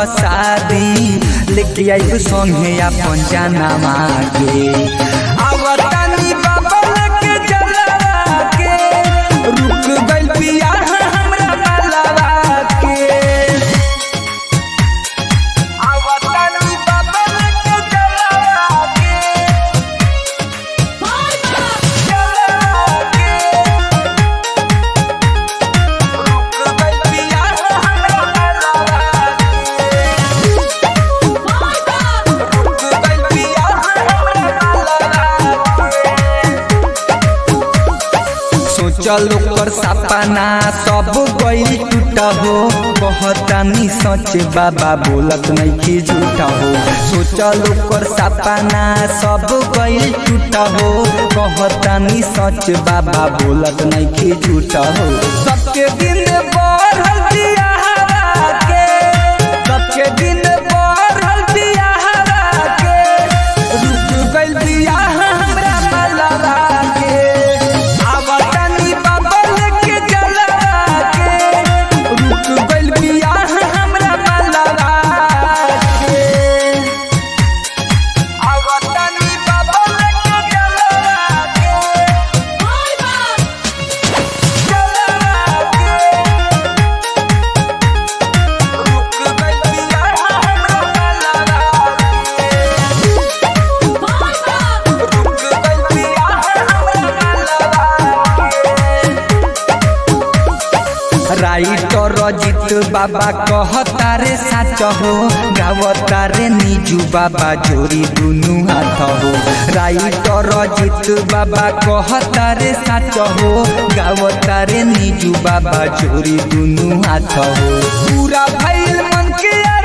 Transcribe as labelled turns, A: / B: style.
A: शादी लेके आइब संगे अपन जाना मागे आवतानी बाबा लेके जलवा के रुक गइल बिया हमरा मालवा के आवतानी बाबा लेके जलवा के जलवा के रुक गइल बिया हमरा मालवा के रुक गइल बिया हमरा मालवा के सोचल ओकर सपना सब गई टूटा हो कहतानी सच बाबा बोलत नहीं की झूठा हो सोचल ओकर सपना सब गई टूटा हो कहतानी सच बाबा बोलत नहीं की झूठा हो सबके दिन बढ़ल दिया हवा के सबके दिन बढ़ल दिया हवा के रुक गइल बिया हमरा मलवा के आवतानी बाबा लेके जलवा के रुक गइल बिया हमरा मलवा के आवतानी बाबा लेके जलवा के जलवा के रुक गइल बिया हमरा मलवा के रुक गइल बिया हमरा मलवा के राइटर रजित बाबा कहता रे साच हो गावता रे निजू बाबा जोड़ी दुनु हाथ हो राइटर रजित बाबा कहता रे साच हो गावता रे निजू बाबा जोड़ी दुनु हाथ हो पूरा भइल मन के